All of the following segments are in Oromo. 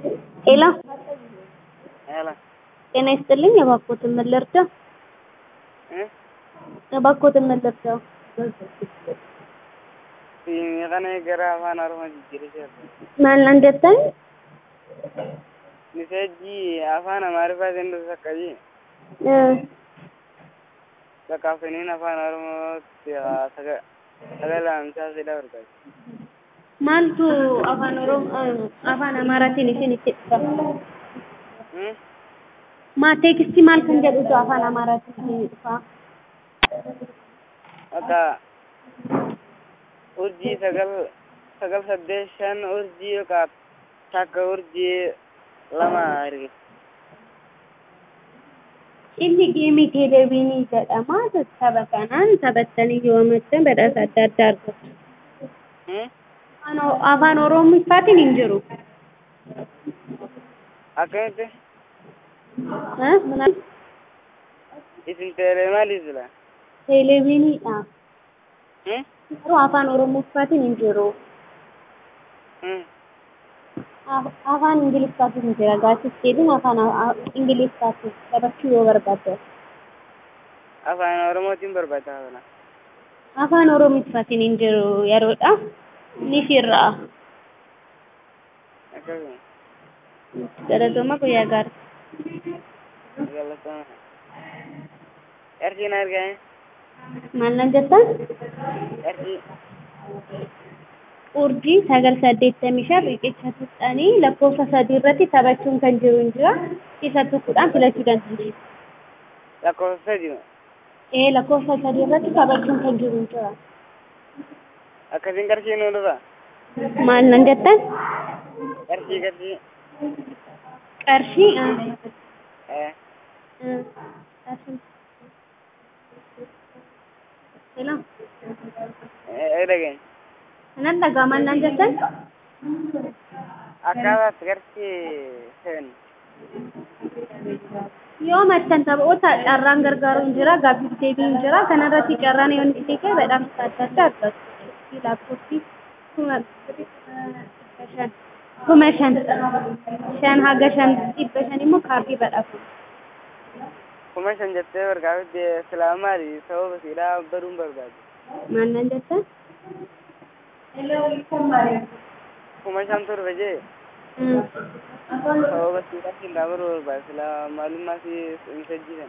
ሄሎ ሄሎ ጤና ይስጥልኝ። እባክዎትን ምን ልርዳው? እ እባክዎትን ምን ልርዳው? Siimii kana gara afaan Oromoo jijjiirraa maal nan jettan? Misejjii afaan Amaariffaatiin dhufu akkasii Eh, lakkaafsaniin afaan Oromootti saga- sagalaamsaa fida barbaada. maaltu afaan oromoo afaan amaaraatiin isinitti dhufa? Hmm? maa teekistii maal kan jedhutu afaan amaaraatiin isinii dhufa? Akka urjii sagal sagal saddeet shan urjii yookaan takka urjii lama arge. Inni geemii teleeviinii jedhama. Tapha kanaan taphattanii yoo amattan badhaasa adda addaa argattu. Hmm? Afaan- Afaan Oromoffaatiin hin jiru. Akkamitti Eh, maal- isin teelee maaliif jira? Teleeviiniidha. Hmm? Garuu afaan Oromoffaatiin hin jiru. Hmm? Af- Afaan Ingiliffaatiin hin jira. Gaaffisteetiin afaan a- Ingiliffaatiin taphachuu yoo barbaaddan. Afaan Oromootiin barbaada kana. Afaan Oromoffaatiin hin jiru yeroodha. Ni firraa. Akkasuma. Galatoomaa guyyaa gaarii. Galatama. Erjiin argame. Maal nan jettan? Erjii. urjii sagal saddeettamii shan riqicha tuqxanii lakkoofsa sadii irratti taphachuun kan jiru hin jira. Isa tokkodhaan filachuu dandeessu. lakkoofsa sadii Ee lakkoofsa sadii irratti taphachuun kan jiru hin jira. akkasiin qarshii nuu dhufa. Maal nan jettan? Qarshii qarshii. Qarshii. ah, Eh. ah, qarshii. Hello. Eh dhagain. Kanan dhagaa maal nan jettan? Akkaataatti qarshii seven. Yoo mattan taphoota carraan gargaaru hin jira. Gaaffiif deebii hin jira. Kanarratti carraan yoo inni ta'e badhaasa adda addaa argatu. Lakkoofsi kuma shan. Kuma shan. Shan haga shan dhibba shan immoo kaardii badhaafu. Kuma shan jettee bargaafatti silaa maali sababa siidhaa baduun barbaade. Maal nan jettan? Kuma shan turre jee Mm. sababa siidhaa siidhaa baduu barbaade silaa maalummaa si hin sajjisan.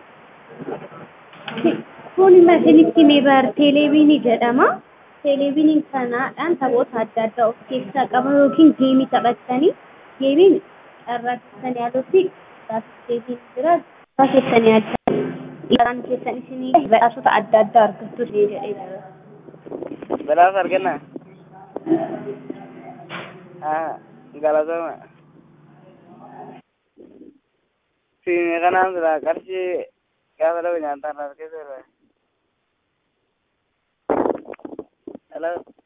Kun isinitti mibar teleeviinii jedhama. Teleeviiniin kanaadhaan taphoota adda addaa of keessaa qaba yookiin geemii taphattanii geemiin carraa keessan yaalutti gaaffiseetiin jira. Carraa keessan yaaltan carraan keessan isinii badhaasota adda addaa argattu isinii jedhee jira. Badhaasa argannaa? Haa galatama. Siimii kanaan silaa qarshii gaafa dhabu nyaataan harkisa irraa. Hello.